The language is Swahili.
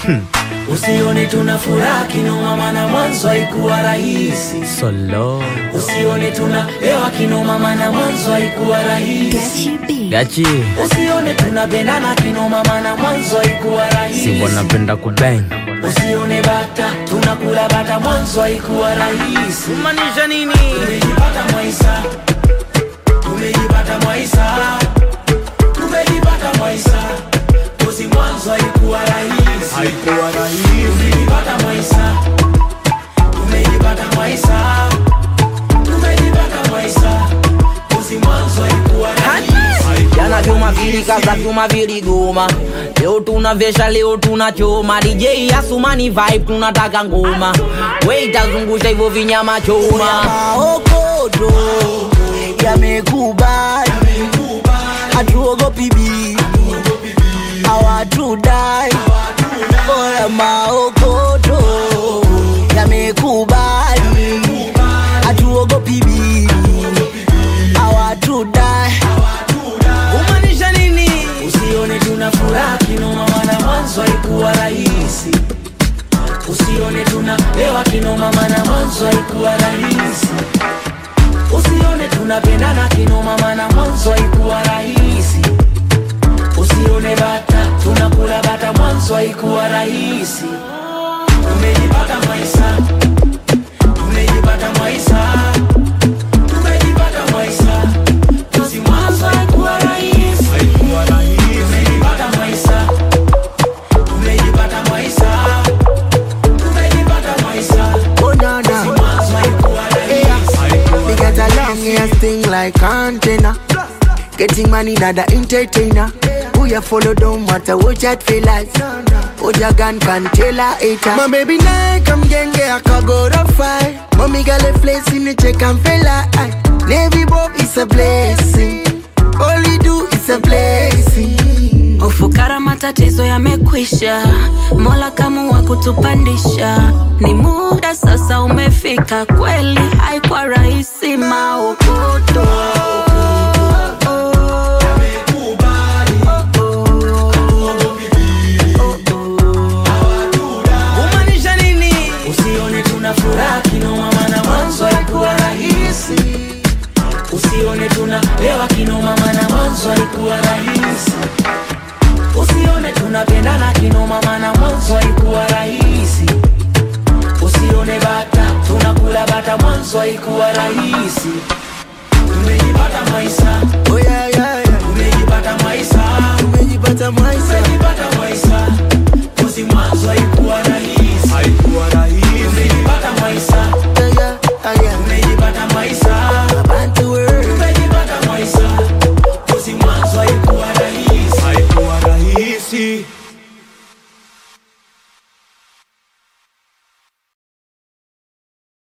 Usione tuna furaha kinoma, maana mwanzo haikuwa rahisi. Solo Usione tuna hewa kinoma, maana mwanzo haikuwa rahisi. Gachi Usione tunapendana kinoma, maana mwanzo haikuwa rahisi. Simbo napenda kubang Usione bata tunakula bata, mwanzo haikuwa rahisi. Maanisha nini? Tumejipata Mwaisa, tumejipata Mwaisa, tumejipata Mwaisa, kozi mwanzo haikuwa rahisi, haikuwa rahisi. Tumejipata Mwaisa, tumejipata Mwaisa, tumejipata Mwaisa, kozi mwanzo haikuwa rahisi. Jana vyuma vilikaza vyuma viligoma, leo tunavesha, leo tunachoma. DJ Asumani vibe, tunataka ngoma, we itazungusha hivyo vinyama choma. maokoto yamekubali, hatuogopi bibi, hawatudai. Oya, maokoto yamekubali, hatuogopi bibi, hawatudai. Kumaanisha nini? Usione tuna furaha kinoma, maana mwanzo haikuwa rahisi. Usione tuna hewa kinoma, maana mwanzo haikuwa rahisi. Usione tunapendana kinoma, maana mwanzo haikuwa rahisi. Usione bata tunakula bata, mwanzo haikuwa rahisi. Tumejipata maisha, tumejipata maisha, tumejipata maisha. Kozi mwanzo haikuwa rahisi. Tumejipata maisha, tumejipata maisha, tumejipata maisha. Oh, no, no. Mwanzo haikuwa rahisi. We got a long ass thing like antenna. Getting money, not the entertainer. Who you follow don't matter what you feel like. What your gun can tell a hater. My baby now come genge akago to fight. Mommy got a place in the check and fella. Navy Bob is a blessing. All you do is a blessing. Ufukara matatizo yamekwisha, Mola kamua kutupandisha. Ni muda sasa umefika, kweli haikuwa rahisi maokoto Kumaanisha nini? Usione tuna furaha kinoma, maana mwanzo haikuwa rahisi. Usione tuna hewa kinoma, maana mwanzo haikuwa rahisi. Usione tunapendana kinoma, maana mwanzo haikuwa rahisi. Usione bata tunakula bata, mwanzo haikuwa rahisi. Tumejipata maisha, Oh yeah, yeah, yeah. tumejipata maisha, Tumejipata maisha. tumejipata maisha. Kozi mwanzo haikuwa rahisi, haikuwa rahisi. Tumejipata maisha Yeah, yeah, yeah, yeah. Tumejipata maisha, Bantu world. tumejipata maisha, kozi mwanzo haikuwa rahisi, haikuwa rahisi.